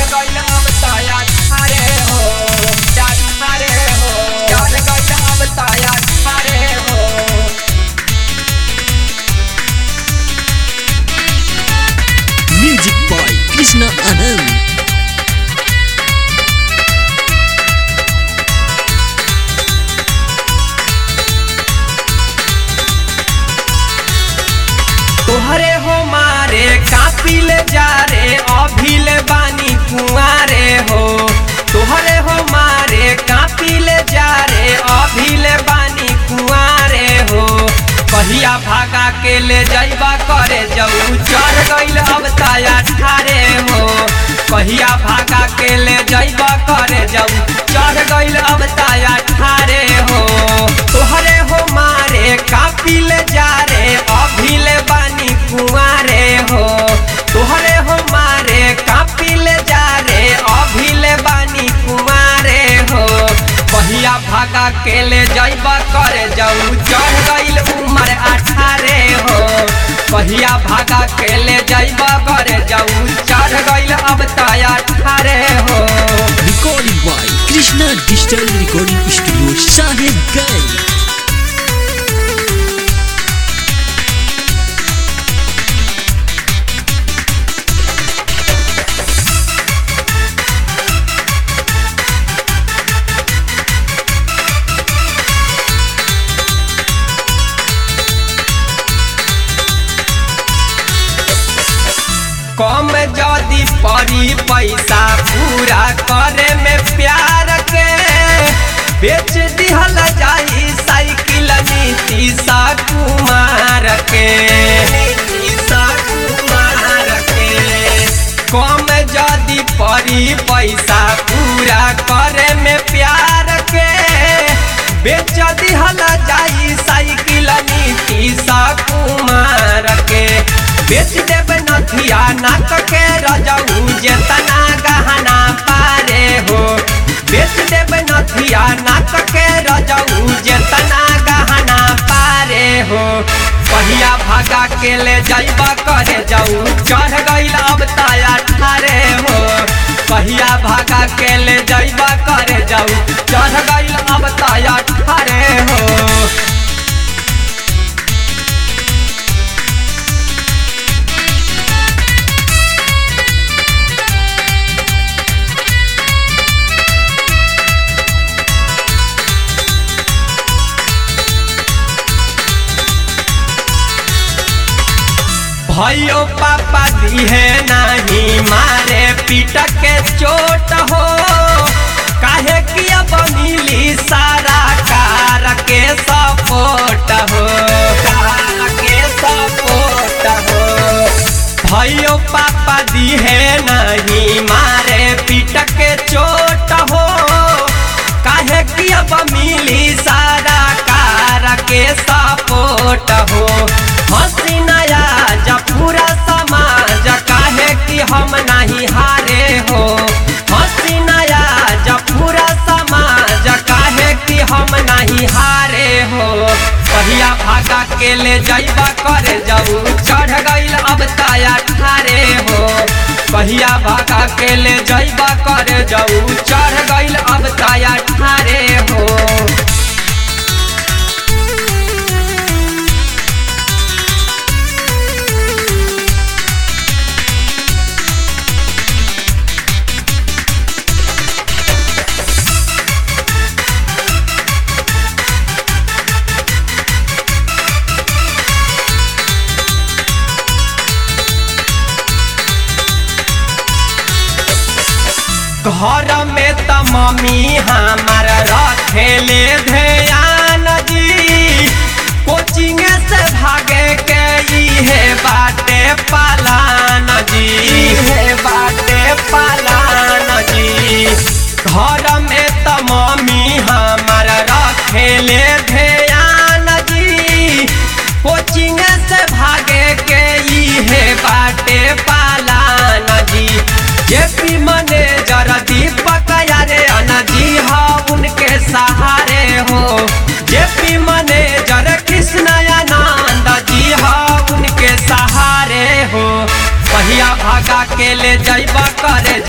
गइल अब ताया अरे हो यार अरे हो चढ़ गइल अब ताया अरे हो Music by Krishna Anand. तोहरे हो मारे कापी ले जा रे अभी ले बानी कुआरे हो तोहरे हो मारे कापी ले जा रे अभी ले बानी कुआरे हो कहिया भागा के ले जाइबा करे जाऊ चढ़ गइल अब ताया ठारे हो कहिया भागा के ले जाइबा करे जाऊ चढ़ गइल अब ताया ठारे हो तोहरे हो मारे कापी ले जा रे अभी ले बानी कुआरे हो तोहरे हो मारे कापी ले जा रे अभी ले बानी कुआरे हो बहिया भागा के ले जाइबा करे जाऊ चढ़ गइल उमर अठारे हो बहिया भागा के ले जाइबा करे जाऊ चढ़ गइल अब ताया अठारे हो Recorded by Krishna Digital Recording Studio, Sahibganj. कम जदी पड़ी पैसा पूरा करे में प्यार के बेच दिहल जाई साइकिल नीतीशा कुमार के नीतीशा कुमार के कम जदी पड़ी पैसा पूरा करे में प्यार के बेच दिहल जाई साइकिल नीतीशा कुमार के बेच देब नथिया नाक के रजऊ जेतना गहना पारे हो बेच देब नथिया नाक के रजऊ जेतना गहना पारे हो पहिया भागा के ले जाइबा करे जाऊ चढ़ गइल अब ताया ठारे हो पहिया भागा के ले जाइबा करे जाऊ चढ़ गइल अब ताया ठारे हो भयो पापा दिहे नहीं मारे पीट के चोट हो काहे किया बनिली सारा कार के सपोर्ट हो कार के सपोर्ट हो भयो पापा दिहे नहीं मारे पीट के चोट हो काहे किया मिली सारा कार के सपोर्ट हो हंसी नया जब पूरा समाज काहे कि हम नहीं हारे हो हंसी नया जब पूरा समाज काहे कि हम नहीं हारे हो पहिया भागा के ले जाइबा करे जाऊ चढ़ गइल अब ताया ठारे हो पहिया भागा के ले जाइबा करे जाऊ चढ़ गइल अब ताया ठारे हो घर में त मम्मी हमार रखेले ध्यान जी कोचिंग से भागे के इहे बाटे पालान जी इहे बाटे पालान जी घर में त मम्मी हमार रखेले ध्यान जी कोचिंग से भागे के इहे बाटे पालान जी जेपी मैनेजर दीपक यारे अनजी हा उनके सहारे हो जेपी मैनेजर कृष्ण आनंद जी हा उनके सहारे हो पहिया भागा के ले जाइबा करे